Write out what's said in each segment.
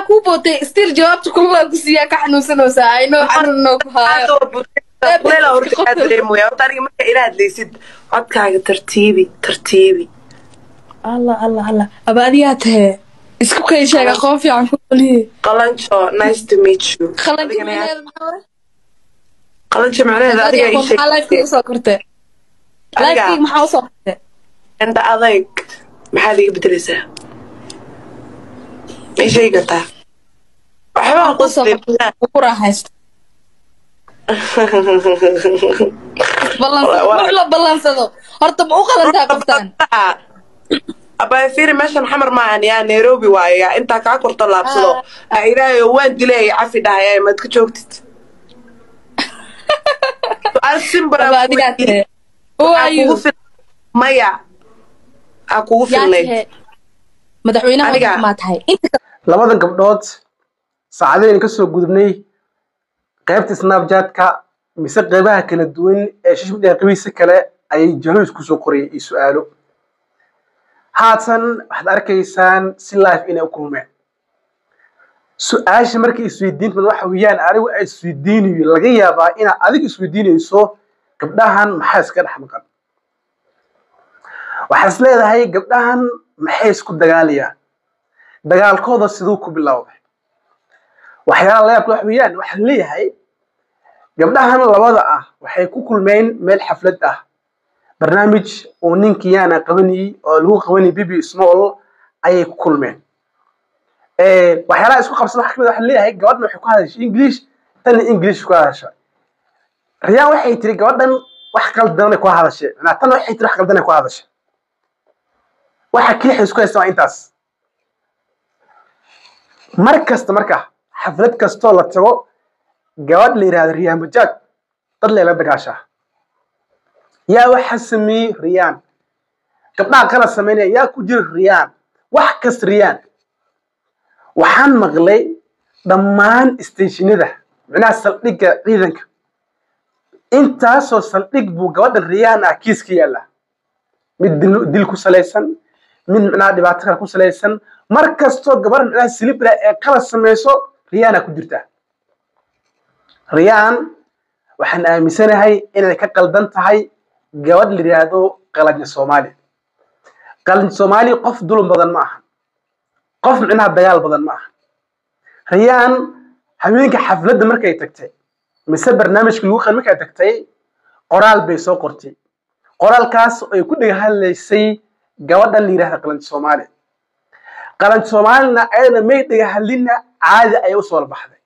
kuu bootay still jawaabta kulaa ku siiyaa ka xanuunsanaysaa ayno xanuunnoo ku haayo kuleel horta kaa dareemaya horta aniga marka ila hadlaysid codkaaga tartiibi tartiibi allah allah allah aba adigaa tahee isku kay sheega qoon fiican ku qoliye qalanjo nice to meet you qalanka Adigana yaa- macnaheeda maxaa hore qalanjo macnaheeda adiga ii maxaa lifekii sheegtay usoo kortee Adiga. lifekii maxaa usoo kortee indha adayg maxaad iga bedelaysaa may sheegi kartaa waxbaa usoo qusdin kortee ku raaxaysto ballan Wa- wa- wax la ballansado horta ma u qalantaa qoftaan abaa fiiri meeshan xamar maahan yaa nairobi waaye yaa intaa kaa korto laabsado ha ilaahayo waan dilay cafi dhahaya maad ka joogtid Su'aal simple aba aan adigaa weydiiyey. tahee who Aa are you kugu fil- maya aa kugu yaa filnayd tahee madaxweynaha Aniga. waddanka maa tahay inta labadan gabdhood saacadeen ka soo gudubnay qaybta snapchat-ka mise qaybaha kala duwan ee social media qabiisa kale ayay jawaabis kusoo qorayeen iyo su-aalo haatan waxaad arkaysaan si live inay u kulmeen su-aasha markay isweydiinta waxa weeyaan anigu ay isweydiinayo laga yaabaa inaad adiga isweydiinayso gabdhahan maxaa iska dhex maqan waxaad is leedahay gabdhahan maxay isku dagaalayaan dagaalkooda siduu ku bilowday waxyaala layaabka wax weeyaan waxaa leeyahay gabdhahan labada ah waxay ku kulmeen meel xaflad ah barnaamij uu ninkii yaana qabanayey oo lagu qabanayay bibi small ayay ku kulmeen Eh, waxyaalaha isku qabsan waxa kamid ah waxaa leeyahay gabadhan waxay ku hadashay english tanna english ku hadashay riyaan waxay tiri gabadhan wax qaldanay ku hadashay macnaa tan waxay tiri wax qaldanay ku hadashay waxa keliya isku haysta waa intaas mar kasta marka xaflad kastoo la tago gabadh la yidhahdo riyaan bajaaj dad layla dagaashaa yaa waxa sameeyey riyaan gabdhaha kala samaynaya yaa ku jira riyaan wax kasta riyaan waxaan maqlay dhammaan isteeshinada micnaha saldhigga ciidanka intaasoo saldhig buu gabadha riyaan ah kiis ka yaalla mid dil, dil ku salaysan mid micnaha dhibaato kale ku salaysan mar kastoo gabadha micnaha silibra ee kala samayso riyaana ku jirta riyaan waxaan aaminsanahay inay ka qaldan tahay gabadh la yidhaahdo qalanja soomaali qalanja soomaali qof dulun badan ma aha qof micnaha dagaal badan ma aha riyaan haweenka xafladda markay tagtay mise barnaamijka lagu qan markay tagtay qoraal bay soo qortay qoraalkaas oo ay ku dhega hadlaysay gabadhan la yidhahda qalanja soomaali qalanja soomaalina ayadana may dhega hadlinna caadi ayay usoo baxday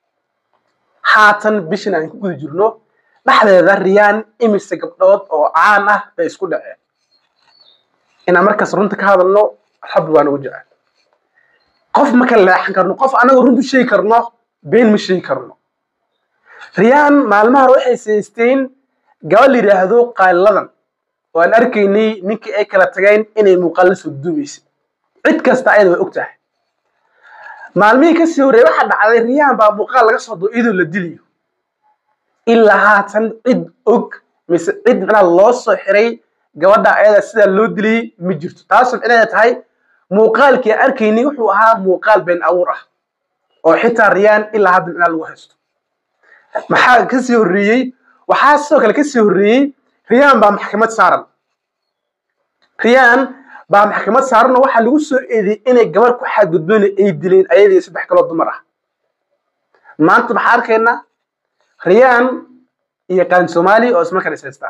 haatan bishan aan ku guda jirno dhexdeeda riyaan imise gabdhood oo caan ah bay isku dhaceen inaan markaas runta ka hadalno rabbi waa nagu jecel qof ma kala leexan karno qof anagoo runtu sheegi karno been ma sheegi karno riyaan maalmaha hore waxay saysteen gabadh la yidhaahdo qaaliladan oo aan arkaynay ninkii ay kala tageen inay muuqaal la soo duubaysay cid kasta ayada way og tahay maalmihii kasii horreeyay waxaa dhacday riyaan baa muuqaal laga soo doo iyadoo la dilayo ilaa haatan cid og mise cid micnaha loo soo xiray gabadha ayada sidaa loo dilayay ma jirto taasoo micnaheeda tahay muuqaalkii aan arkaynay wuxuu ahaa muuqaal been abuur ah oo xitaa riyaan ilaa hadda micnaha lagu haysto maxaa kasii horreeyey waxaa sidoo kale kasii horreeyey riyaan baa maxkamad saaran riyaan baa maxkamad saaran oo waxaa lagu soo eedeeyey inay gabar ku xadgudbeen ay dileen ayadii saddex kaloo dumar ah maanta maxaa arkaynaa riyaan iyo qaan soomaali oo isma kala isaystaan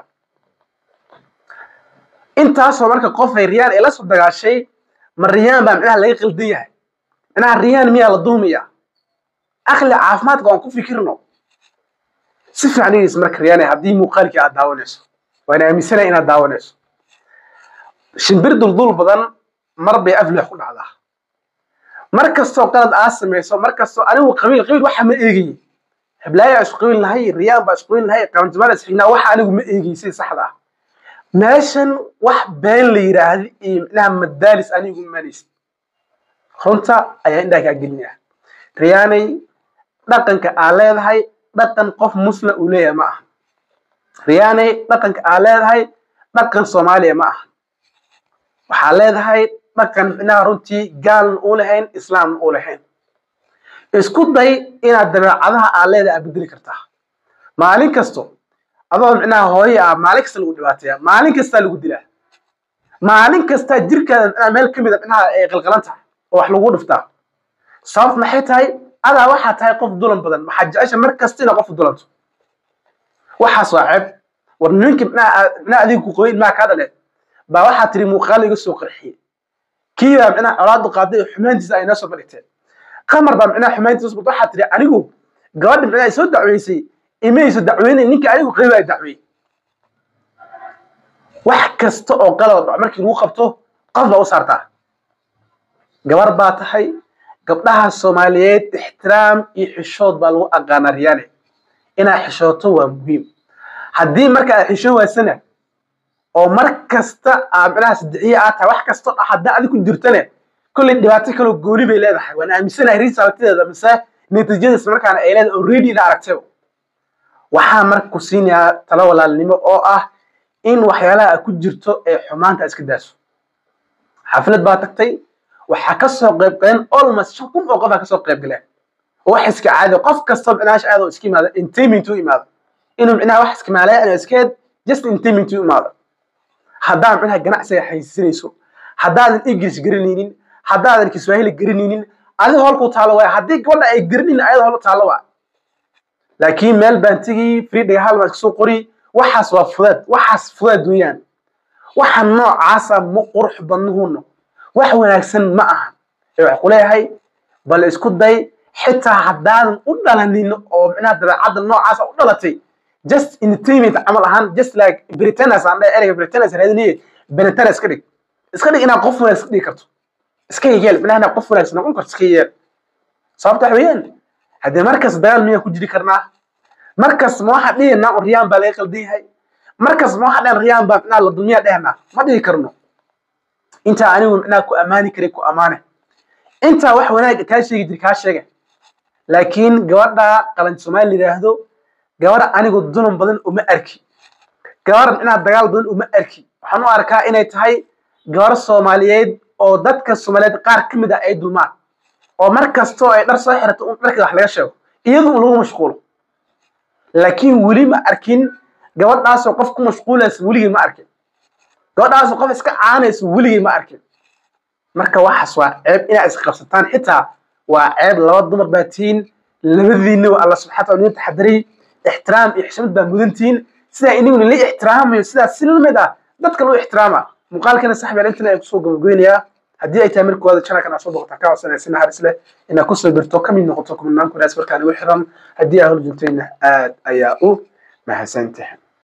intaasoo marka qofay riyaan ay la soo dagaashay ma riyaan baa micnaha laga qaldan yahay micnaha riyaan miyaa la duumaya akli caafimaadka waan ku fikirno si fiican dhegeysa marka riyaan haddii muuqaalkii aad daawanayso waan aaminsanaya inaad daawanayso shimbir duldul badan mar bay aflix ku dhacdaa mar kastoo qalad aad samayso mar kastoo anigu qabiil qabiil waxa ma eegayey heblaaya isku qabiil nahay riyaan baa isku qabiil nahay qabanjamaal isxignaa waxa anigu ma eegayey si saxda ah meeshan wax been la yidhaahda iyo micnaha madaalis anigu malaysa runta ayaa indhaha kaa gelinaya riyaanay dhaqanka aa leedahay dhaqan qof muslim uu leeyahay ma aha riyaanay dhaqanka aa leedahay dhaqan soomaaliya ma aha waxaa leedahay dhaqan micnaha runtii gaalna uu lahayn islaamna uu lahayn isku day inaad dabeecadaha aad leedahay aad bedeli kartaa maalin kasto adoo micnaha hooye ah maalin kasta lagu dhibaateeya maalin kastaa lagu dilaa maalin kastaa jirkaada micnaha meel ka mid a micnaha ay qalqalan tahay oo wax lagu dhiftaa sababta maxay tahay adaa waxaa tahay qof dulan badan maxaa jecesha mar kasta inaad qof dulanto waxaas waa ceeb war ninkii micnaha micnaha adiga ku qoyin maa kaa dhaleen baa waxaa tiri muuqaal iga soo qarxiyey kii baa micnaha colaadu qaaday oo xumaantiisa ay noo soo bandhigteen qamar baa micnaha xumaantiisa soo waxaa tiri anigu gabadha micnaha soo dacweysay imayso dacweynay ninkii anigu qeyb ay dacweeyey wax kasta oo qalad dhaco markii lagu qabto qof baa u saartaa gabar baa tahay gabdhaha soomaaliyeed ixtiraam iyo xishood baa lagu aqaanaa riyaane inaad xishooto waa muhiim haddii marka aad xishoon waysana oo mar kasta aa micnaha saddexiye aad tahay wax kastoo dha haddaa adi ku jirtane kolley dhibaato kaloo gooni bay leedahay waan aaminsanahay risalteeda mise natiijadaas markaana ay leedahay already ina aragtayba waxaa marka ku siinayaa talo walaalnimo oo ah in waxyaalaha aad ku jirto ee xumaanta iska daaso xaflad baa tagtay waxaa kasoo qayb galeen almost shan kun oo qof aa kasoo qayb galeen oo wax iska caadi qof kastoo micnaha aad oo iska imaada entertainment u imaado inuu micnaha wax iska maalaya inuu iskeed just entertainment u imaado haddaan micnaha ganacsiga haysanayso haddaadan english garanaynin haddaadan kiswahili garanaynin adiga holku taalo waaya haddii gabadha ay garanaynin ayada hol taalo waa laakiin meel baan tegi freedhay hal baan kasoo qori waxaas waa fudaad waxaas fudaad weeyaan waxa noocaasa ma qurux badnuhuno wax wanaagsan ma aha ee wax ku leeyahay bal isku day xitaa haddaadan u dhalanin oo micnaha dabeecadda noocaasa u dhalatay just entertainment camal ahaan just like britainers aan dhahay ereyga britainers raadinaye benetana iska dhig iska dhig inaad qof wanaagsan dhigi karto iska yeel micnaha inaad qof wanaagsan noqon karto iska yeel sababta waxa weeyaan haddii markas dagaal miyaan ku jiri karnaa markas ma waxaan dhihinaa un riyaan baa laga qaldan yahay markas ma waxaan dhihan riyaan baa micnaha la dulmiyaa dhehnaa ma dhihi karno intaa anigu micnaha ku ammaani karay ku ammaane intaa wax wanaag kaa sheegi jiri kaa sheega laakiin gabadha qalan soomaali yidhaahdo gabadha anigu dunan badan uma arki gabadha micnaha dagaal badan uma arki waxaan u arkaa inay tahay gabar soomaaliyeed oo dadka soomaaliyeed qaar ka mid ah ay dulmaan oo mar kastoo ay dhar soo xirato un dharkeeda wax laga sheego iyadu un lagu mashquulo laakiin weli ma arkin gabadhaasoo qof ku mashquulaysa weligii ma arkin gabadhaasoo qof iska caanaysa weligii ma arkin marka waxaas waa ceeb inaad isqabsataan xitaa waa ceeb laba dumar baa tihiin labadiinna waa alla subxana taala idin taxadiray ixtiraam iyo xishmad baa mudantihiin sidaa iniguna la ixtiraamayo sidaas si lamid ah dadka loo ixtiraama muuqaalkana saxbi intan ay kusoo gabageynayaa haddii ay tahay markooda channelkan aad soo boqotaa ka codsanaya si naxariis leh inaad kusoo birto ka mid noqoto kumanaan kunaas markaan igu xiran haddii aa hor joogtayna aad ayaa u mahadsantahay